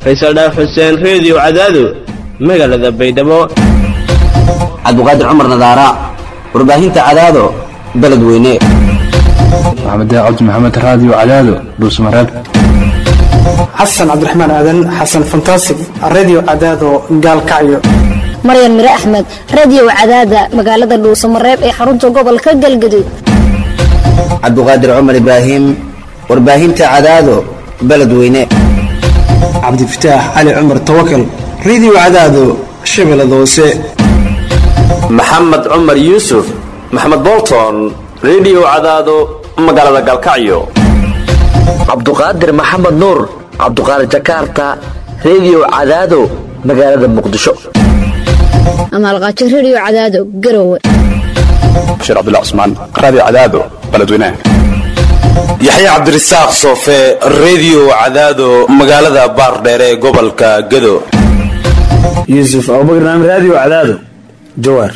faysal dhaaf xuseen reediyo cadaado magaalada baydhabo cabdiqaadir cumar nadaara warbaahinta cadaado beledweyne maxamed cabdi maxamed raadiyo cadaado dhuusmareeb xasan cabdiraxmaan aadan xasan fantasig redio cadaado gaalkacyo maryan mire axmed radio cadaada magaalada dhuusamareeb ee xarunta gobolka galgaduud cabdiqaadir cumar ibraahim warbaahinta cadaado beledweyne cabdifataax cali cumar tawakal redio cadaado shabeellada hoose maxamed cumar yuusuf maxamed bolton redio cadaado magaalada galkacyo cabduqaadir maxamed nuur cabduqaadir jakarta redio cadaado magaalada muqdisho amaalqaajo radio cadaado garowe bashiir cabdilla cusmaan raadiyo cadaado beledweynaha yaxya cabdirasaaq soofe redio cadaado magaalada baardheere ee gobolka gado yuusuf abubakar naam raadiyo cadaado jawaar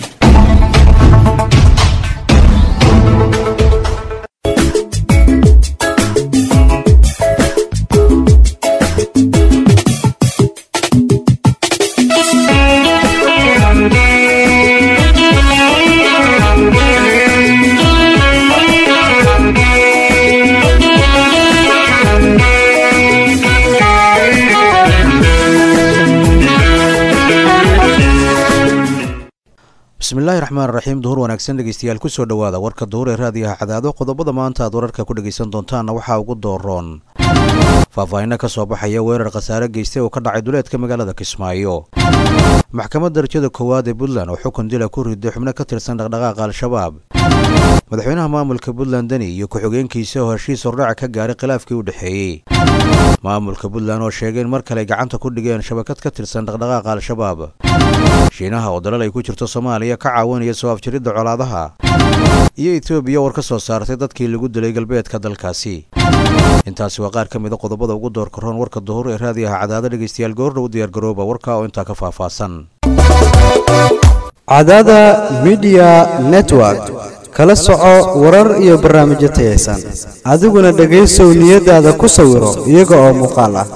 bismillahi raxmaan raxiim duhur wanaagsan dhegeystayaal kusoo dhowaada warka duhur ee raadiyaha cadaado qodobada maanta aad wararka ku dhegaysan doontaanna waxaa ugu dooroon faahfaahinno ka soo baxaya weerar khasaare geystay oo ka dhacay duleedka magaalada kismaayo maxkamad darajada koowaad ee puntland oo xukun dila ku riday xubno ka tirsan dhaqdhaqaaqa al-shabaab madaxweynaha maamulka puntland deni iyo ku-xigeenkiisa oo heshiis hordhaca ka gaaray khilaafkii u dhexeeyey maamulka puntland oo sheegay in mar kale gacanta ku dhigeen shabakad ka tirsan dhaqdhaqaaqa al-shabaab shiinaha oo dalal ay ku jirto soomaaliya ka caawinaya soo afjiridda colaadaha iyo etoobiya war ka soo saartay dadkii lagu dilay galbeedka dalkaasi intaasi waa qaar ka mida qodobada ugu doorka roon warka duhur ee raadiyaha cadaado dhegaystayaal goordha u diyaargarooba warka oo intaa ka faahfaahsan cadaada midiya network kala soco warar iyo barnaamijyo tayaysan adiguna dhegaysow niyadaada ku sawiro iyaga oo muuqaal ah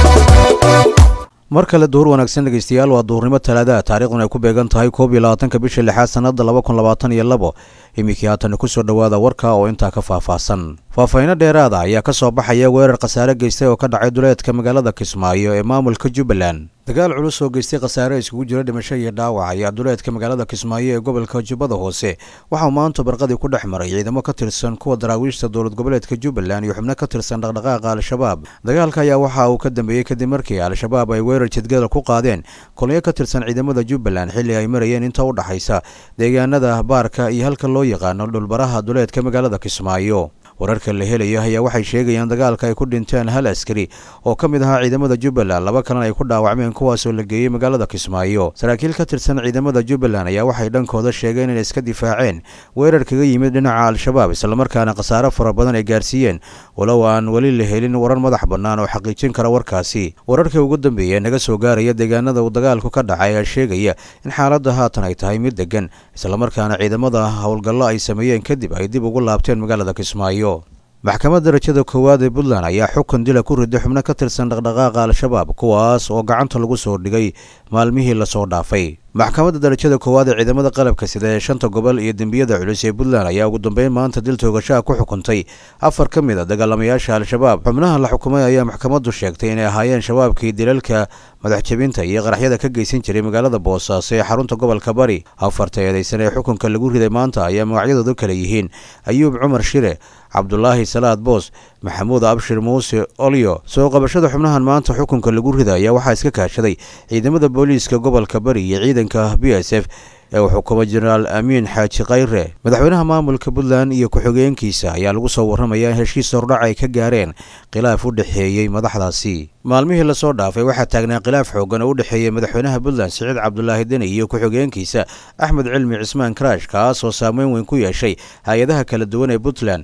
mar kale duhur wanaagsan dhegaystayaal waa duhurnimo talaadaha taariikhduna ay ku beegan tahay koob iyo labaatanka bisha lixaad sannada laba kun labaatan iyo labo iminkii haatan kusoo dhowaada warka oo intaa ka faahfaahsan faahfaahinno dheeraada ayaa ka soo baxaya weerar khasaare geystay oo ka dhacay duleedka magaalada kismaayo ee maamulka jubbaland dagaal culus oo geystay khasaare iskugu jira dhimasho iyo dhaawac ayaa duleedka magaalada kismaayo ee gobolka jubbada hoose waxauu maanta barqadii ku dhex maray ciidamo ka tirsan kuwa daraawiishta dowlad goboleedka jubbaland iyo xubno ka tirsan dhaqdhaqaaqa al-shabaab dagaalka ayaa waxa uu ka dambeeyey kadib markii al-shabaab ay weerar jidgada ku qaadeen kolonyo ka tirsan ciidamada jubbaland xilli ay marayeen inta u dhaxaysa deegaanada baarka iyo halka loo yaqaano dhulbaraha duleedka magaalada kismaayo wararka la helaya ayaa waxay sheegayaan dagaalka ay ku dhinteen hal askari oo ka mid ahaa ciidamada jubbaland laba kalena ay ku dhaawacmeen kuwaasoo la geeyey magaalada kismaayo saraakiil ka tirsan ciidamada jubbaland ayaa waxay dhankooda sheegeen inay iska difaaceen weerar kaga yimid dhinaca al-shabaab islamarkaana khasaare fara badan ay gaarsiiyeen walow aan weli la helin warar madax bannaan oo xaqiijin kara warkaasi wararkii ugu dambeeya naga soo gaaraya deegaanada uu dagaalku ka dhacay ayaa sheegaya in xaaladda haatan ay tahay mid degan islamarkaana ciidamada howlgallo ay sameeyeen kadib ay dib ugu laabteen magaalada kismaayo maxkamad darajada koowaad ee puntland ayaa xukun dila ku riday xubno ka tirsan dhaqdhaqaaqa al-shabaab kuwaas oo gacanta lagu soo dhigay maalmihii lasoo dhaafay maxkamadda darajada koowaad ee ciidamada qalabka sida ee shanta gobol iyo dembiyada culus ee puntland ayaa ugu dambeyn maanta dil toogashaha ku xukuntay afar ka mid a dagaalamayaasha al-shabaab xubnaha la xukumay ayaa maxkamaddu sheegtay inay ahaayeen shabaabkii dilalka madaxjabinta iyo qaraxyada ka geysan jiray magaalada boosaaso ee xarunta gobolka bari afarta eedaysan ee xukunka lagu riday maanta ayaa magacyadoodu kale yihiin ayuub cumar shire cabdulaahi salaad boos maxamuud abshir muuse olyo soo qabashada xubnahan maanta xukunka lagu rida ayaa waxaa iska kaashaday ciidamada booliiska gobolka bari iyo ciidanka b s f ee uu xukumo jenaraal amiin xaaji khayre madaxweynaha maamulka puntland iyo ku-xigeenkiisa ayaa lagu soo warramayaa in heshiis hordhac ay ka gaareen khilaaf u dhexeeyey madaxdaasi maalmihii lasoo dhaafay waxaa taagnaa khilaaf xoogan oo u dhexeeyey madaxweynaha puntland siciid cabdulaahi deni iyo ku-xigeenkiisa axmed cilmi cismaan karaash kaas oo saameyn weyn ku yeeshay hay-adaha kala duwan ee puntland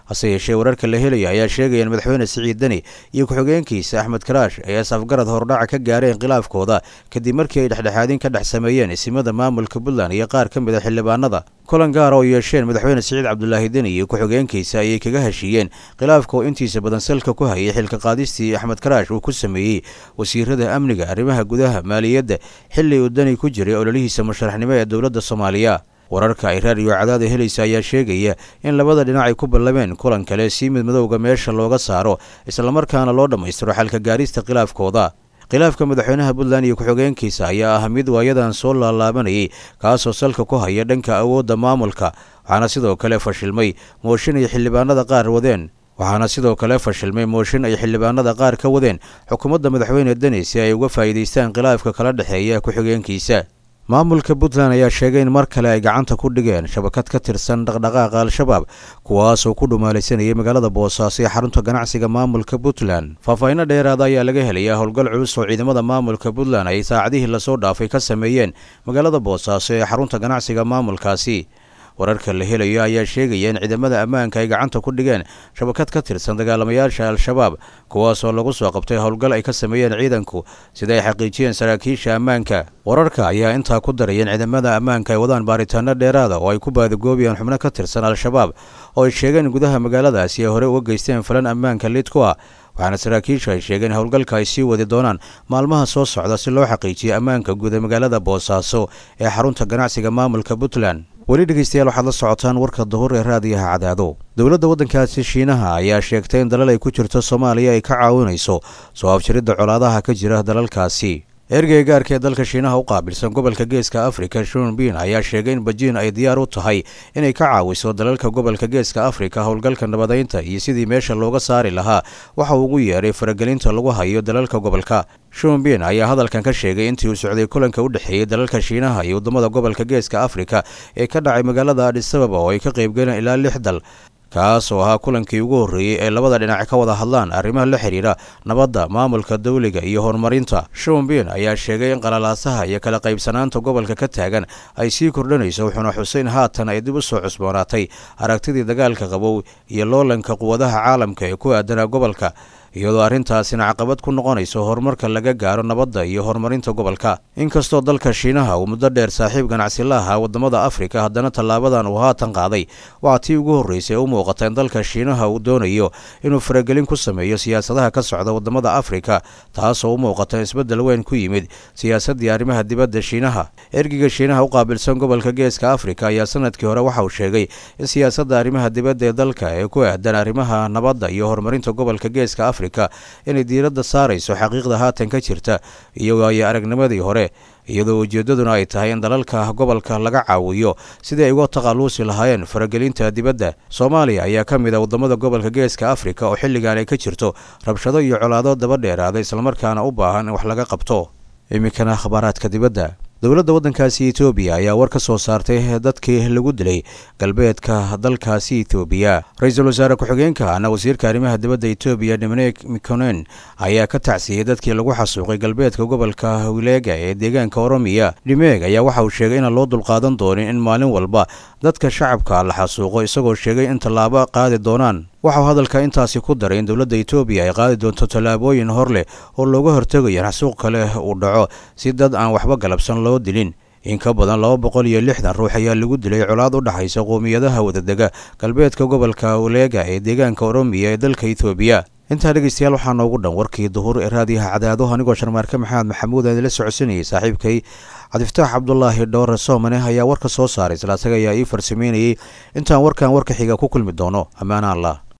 hase yeeshee wararka la helaya ayaa sheegaya in madaxweyne siciid deni iyo ku-xigeenkiisa axmed karaash ay asafgarad hordhaca ka gaareen khilaafkooda kadib markii ay dhexdhexaadin ka dhex sameeyeen isimada maamulka puntland iyo qaar ka mid a xildhibaanada kulan gaara oo yeesheen madaxweyne siciid cabdulaahi deni iyo ku-xigeenkiisa ayay kaga heshiiyeen khilaafka oo intiisa badan salka ku hayay xilka qaadistii axmed karaash uu ku sameeyey wasiirada amniga arrimaha gudaha maaliyadda xilli uu deni ku jiray ololihiisa musharaxnimo ee dowladda soomaaliya wararka ay raadiyo cadaada helaysa ayaa sheegaya in labada dhinac ay ku ballameen kulan kale si mid madowga meesha looga saaro islamarkaana loo dhammaystiro xalka gaarista khilaafkooda khilaafka madaxweynaha puntland iyo ku-xigeenkiisa ayaa ah mid waayadan soo laalaabanayay kaasoo salka ku haya dhanka awoodda maamulka waxaana sidoo kale fashilmay mooshin ay xildhibaanada qaar wadeen waxaana sidoo kale fashilmay mooshin ay xildhibaanada qaar ka wadeen xukuumadda madaxweyne deni si ay uga faa'iidaystaan khilaafka kala dhexeeya ku-xigeenkiisa maamulka puntland ayaa sheegay in mar kale ay gacanta ku dhigeen shabakad ka tirsan dhaqdhaqaaqa al-shabaab kuwaasoo ku dhumaalaysanayay magaalada boosaaso ee xarunta ganacsiga maamulka puntland faahfaahinno dheeraada ayaa laga helayaa howlgal culus oo ciidamada maamulka puntland ay saacadihii lasoo dhaafay ka sameeyeen magaalada boosaaso ee xarunta ganacsiga maamulkaasi wararka la helayo ayaa sheegaya in ciidamada ammaanka ay gacanta ku dhigeen shabakad ka tirsan dagaalamayaasha al-shabaab kuwaasoo lagu soo qabtay howlgal ay ka sameeyeen ciidanku sida ay xaqiijiyeen saraakiisha ammaanka wararka ayaa intaa ku daraya in ciidamada ammaanka ay wadaan baaritaano dheeraada oo ay ku baadagoobayaan xubno ka tirsan al-shabaab oo ay sheegeen gudaha magaaladaasi ay hore uga geysteen falan ammaanka lid ku ah waxaana saraakiishu ay sheegeen howlgalka ay sii wadi doonaan maalmaha soo socda si loo xaqiijiyo ammaanka guud ee magaalada boosaaso ee xarunta ganacsiga maamulka puntland weli dhegeystayaal waxaad la socotaan warka duhur ee raadiyaha cadaado dowladda waddankaasi shiinaha ayaa sheegtay in dalal ay ku jirto soomaaliya ay ka caawinayso soo afjiridda colaadaha ka jira dalalkaasi ergey gaarka ee dalka shiinaha u qaabilsan gobolka geeska afrika shunbin ayaa sheegay in bejiin ay diyaar u tahay inay ka caawiso dalalka gobolka geeska afrika howlgalka nabadaynta iyo sidii meesha looga saari lahaa waxa uu ugu yeeray faragelinta lagu hayo dalalka gobolka shunbin ayaa hadalkan ka sheegay intii uu socday kulanka u dhexeeyey dalalka shiinaha iyo waddamada gobolka geeska afrika ee ka dhacay magaalada adisababa oo ay ka qaybgaleen ilaa lix dal kaas oo ahaa kulankii ugu horreeyey ee labada dhinac ka wada hadlaan arrimaha la xidhiidha nabadda maamulka dawliga iyo horumarinta shunbin ayaa sheegay in qalalaasaha iyo kala qaybsanaanta gobolka ka taagan ay sii kordhanayso wuxuuna xuseyn haatan ay dib u soo cusboonaatay aragtidii dagaalka qabow iyo loolanka quwadaha caalamka ee ku aadanaa gobolka iyadoo arrintaasina caqabad ku noqonayso horumarka laga gaaro nabadda iyo horumarinta gobolka inkastoo dalka shiinaha uu muddo dheer saaxiib ganacsi la ahaa waddamada afrika haddana tallaabadan uu haatan qaaday waa tii ugu horreysay u muuqata in dalka shiinaha uu doonayo inuu faragelin ku sameeyo siyaasadaha ka socda waddamada afrika taasoo u muuqata isbeddel weyn ku yimid siyaasaddii arrimaha dibadda shiinaha ergiga shiinaha u qaabilsan gobolka geeska afrika ayaa sanadkii hore waxa uu sheegay in siyaasadda arrimaha dibadda ee dalka ee ku aadan arrimaha nabadda iyo horumarinta gobolka geeska afrika inay diiradda saarayso xaqiiqda haatan ka jirta iyo waayo aragnimadii hore iyadoo ujeeddaduna ay tahay in dalalka gobolka laga caawiyo sidii ay uga takhalluusi lahaayeen faragelinta dibadda soomaaliya ayaa ka mid a waddamada gobolka geeska afrika oo xilligan ay ka jirto rabshado iyo colaado daba dheeraada islamarkaana u baahan in wax laga qabto iminkana akhbaaraadka dibadda dowladda waddankaasi etoobiya ayaa war ka soo saartay dadkii lagu dilay galbeedka dalkaasi etoobiya ra-iisul wasaare ku-xigeenka ana wasiirka arrimaha dibadda etoobiya dominic mikonen ayaa ka tacsiyey dadkii lagu xasuuqay galbeedka gobolka wileega ee deegaanka oromiya dhimeeg ayaa waxa uu sheegay inaan loo dulqaadan doonin in maalin walba dadka shacabka la xasuuqo isagoo sheegay in tallaabo qaadi doonaan waxauu hadalka intaasi ku daray in dowladda etoobiya ay qaadi doonto tallaabooyin hor leh oo looga hortegayo in xasuuq kale uu dhaco si dad aan waxba galabsan loo dilin in ka badan laba boqol iyo lixdan ruux ayaa lagu dilay colaad u dhexaysa qowmiyadaha wadadega galbeedka gobolka waleega ee deegaanka oromiya ee dalka etoobiya intaa dhegeystayaal waxaa noogu dhan warkii duhur ee raadiyaha cadaado anigoo sharmaarke maxamed maxamuud aan idila socodsanayay saaxiibkay cabdifataax cabdulaahi dhowre soomane ayaa warka soo saaray isla asaga ayaa ii farsameynayay intaan warkan warka xiga ku kulmi doono ammaana allah